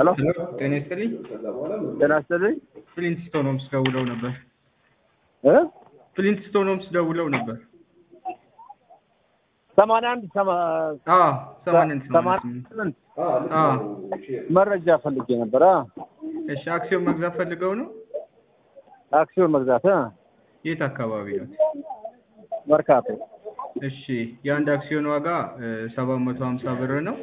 ሄሎ ጤና ይስጥልኝ። ጤና ይስጥልኝ ፍሊንት ስቶኖምስ ደውለው ነበር። እ ፍሊንት ስቶኖምስ ደውለው ነበር። ሰማንያ አንድ ሰማ- አዎ ሰማንያ አንድ ሰማንያ ሰማንያ ስምንት ስምንት አዎ መረጃ ፈልጌ ነበር። አ እሺ አክሲዮን መግዛት ፈልገው ነው? አክሲዮን መግዛት እ የት አካባቢ ነው? መርካቶ እሺ የአንድ አክሲዮን ዋጋ ሰባት መቶ ሀምሳ ብር ነው።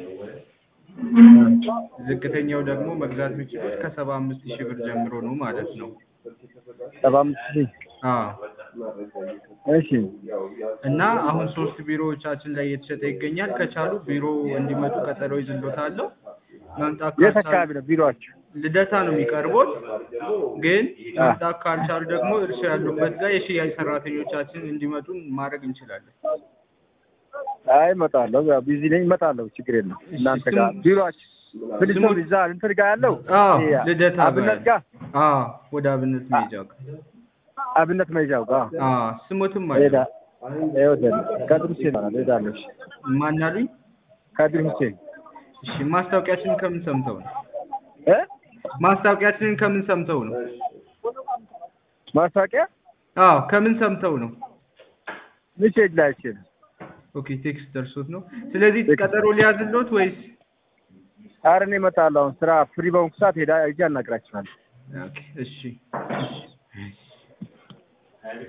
ዝቅተኛው ደግሞ መግዛት የሚችሉት ከሰባ አምስት ሺህ ብር ጀምሮ ነው ማለት ነው። ሰባ አምስት ሺህ አዎ እሺ እና አሁን ሶስት ቢሮዎቻችን ላይ እየተሸጠ ይገኛል። ከቻሉ ቢሮ እንዲመጡ ቀጠሮ ይዝሎታለሁ። መምጣት የት ካልቻሉ አካባቢ ነው ቢሮአችሁ? ልደታ ነው የሚቀርቡት። ግን መምጣት ካልቻሉ ደግሞ እርሱ ያሉበት ጋር የሽያጭ ሰራተኞቻችን እንዲመጡ ማድረግ እንችላለን። አይ እመጣለሁ። ያው ቢዚ ነኝ፣ እመጣለሁ። ችግር የለም። እናንተ ጋር ስሙ- ቢሮአችሁ ፍልስም ስሙ- እዛ እንትን ጋር ያለው አዎ ይሄ ልደታ አብነት ጋር አዎ ወደ አብነት መሄጃ ጋር አብነት መይዣው ጋር አዎ ስሙትም ሄዳ አለ ይወደል ከድር ሁሴን ይባላል። ሄዳለሁ። እሺ ማን አሉኝ? ከድር ሁሴን እሺ ማስታወቂያችንን ከምን ሰምተው ነው? እ ማስታወቂያችንን ከምን ሰምተው ነው? ማስታወቂያ አዎ ከምን ሰምተው ነው? ሚሴጅ ላይ አይቼ ነው። ኦኬ ቴክስት ደርሶት ነው። ስለዚህ ቴክስት። ቀጠሮ ሊያዝሎት ወይስ? ኧረ እኔ እመጣለሁ። አሁን ስራ ፍሪ በሆንኩ ሰዓት ሄዳ ሄጄ አናግራችኋለሁ። ኦኬ እሺ እሺ